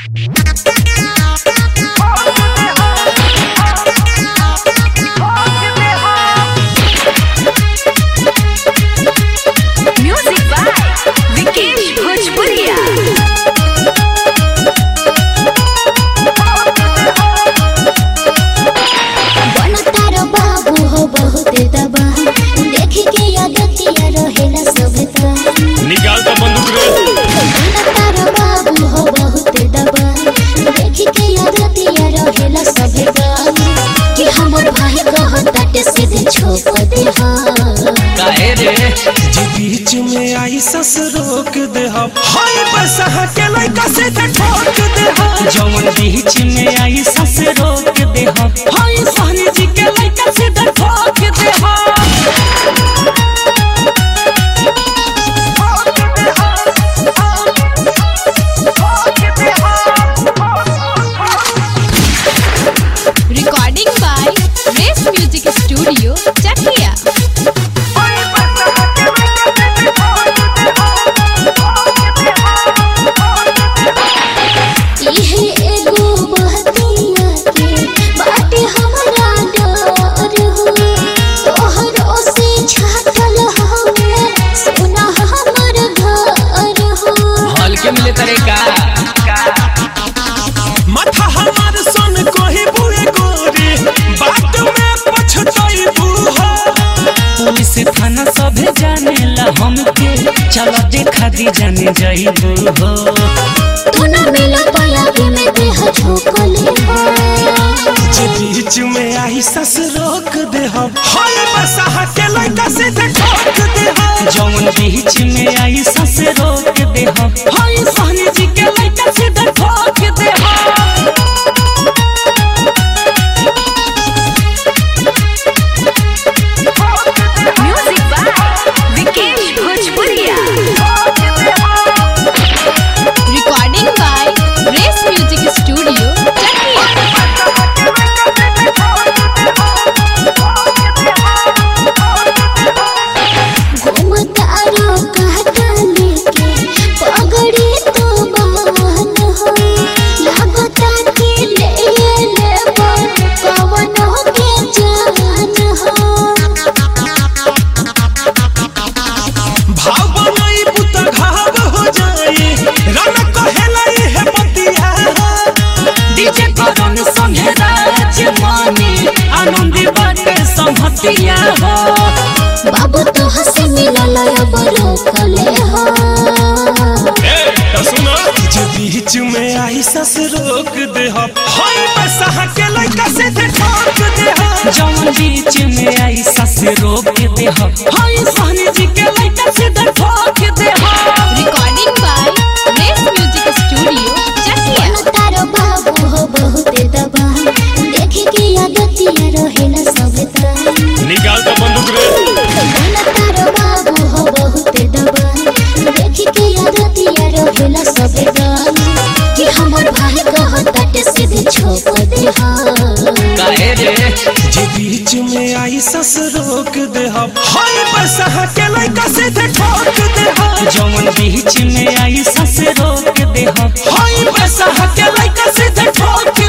Music by Vikesh Bhojpuria. बनतार बाबू हो बहुत दबा देख के यादतिया रहेला सभता निकाल तो बंदूक रे बनतार बाबू हो बहुत दबा देख के यादतिया रहेला सभता कि हमर भाई कहताटे सीधे छोप दे हा काहे रे जे बीच में आई सस रोक दे हम हाय बस के लइका से ते ठोक दे हम जवन बीच में आई सस रोक दे हम हाय सहनी जी के लइका से दे ठोक दे हम Recording by Race Music Studio, Chakia. इहे एगो बहतिया के बाटे हमरा डर हो तोहरो से छाटल हवे सुना हमर घर हो हॉल के मिले तरे का माथा हमार सन कोही बुए गोरी बात में पछताई बू हो पुलिस थाना सभे जाने ला हमके चलो देखा दी जाने जाइबू हो तू न मिला पाया के में देह झोंकले हो जे बीच में आई सस रोक दे हम हाय बस के लइका से ते ठोक दे हम जवन बीच में आई सस रोक दे हम हाय सहनी जी के लइका से दे ठोक दे हम Music by Vikesh Bhojpuria. Recording by Race Music Studio, Chakia. घूमतारो काटा लेके पगड़ी तो बान हो लागता के ले ले पवन के जान हो भाव बनई पुत घाव हो जाई रन कहेलाई है बतिया डीजे करण संगे राज मानी आनंदी बाटे संहतिया हो बाबू तो हंसी मिलल अब रोकले हो जे बीच में आई सस रोक दे हम हाय बस के लइका से ते ठोक दे हम जवन बीच में आई सस रोक दे हम हाय सहनी जी के लइका से दे ठोक दे हम Recording by Race Music Studio, Chakia. तारो बाबू हो बहुत दबा देख के यादतिया रहेला सभता निकाल तो बंदूक रे तारो बाबू हो बहुत दबा देख के यादतिया रहेला सभता कि हमर भाई कहताटे सीधे छोप दे हा काहे रे जे बीच में आई सस रोक दे हम हाय बस के लइका से ते ठोक दे हम जवन बीच में आई सस रोक दे हम हाय बस के लइका से ते ठोक